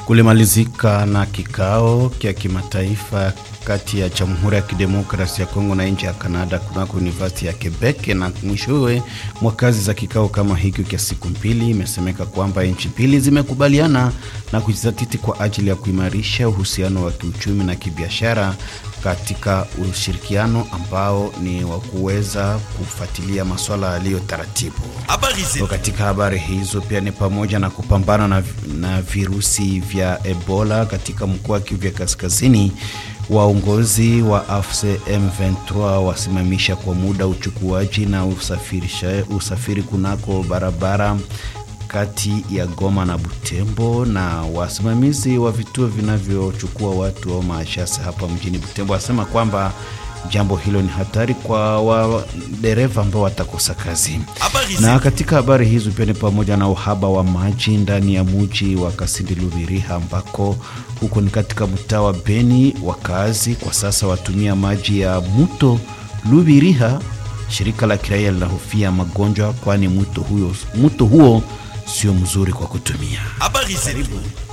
Kulimalizika na kikao kya kimataifa kati ya Jamhuri ya Kidemokrasia ya Kongo na nchi ya Kanada kunako University ya Quebec, na mwishowe mwa kazi za kikao kama hiki kya siku mbili, imesemeka kwamba nchi mbili zimekubaliana na kujizatiti kwa ajili ya kuimarisha uhusiano wa kiuchumi na kibiashara katika ushirikiano ambao ni wa kuweza kufuatilia masuala yaliyo taratibu. Katika habari hizo pia ni pamoja na kupambana na, na virusi vya Ebola katika mkoa wa Kivu ya Kaskazini. Waongozi wa AFC M23 wasimamisha kwa muda uchukuaji na usafirisha, usafiri kunako barabara kati ya Goma na Butembo, na wasimamizi wa vituo vinavyochukua watu au maashasi hapa mjini Butembo wasema kwamba jambo hilo ni hatari kwa wadereva ambao watakosa kazi. Na katika habari hizo pia ni pamoja na uhaba wa maji ndani ya muji wa Kasindi Lubiriha, ambako huko ni katika mtaa wa Beni. Wakazi kwa sasa watumia maji ya mto Lubiriha. Shirika la kiraia linahofia magonjwa, kwani mto huo, mto huo sio mzuri kwa kutumia. Habari zetu.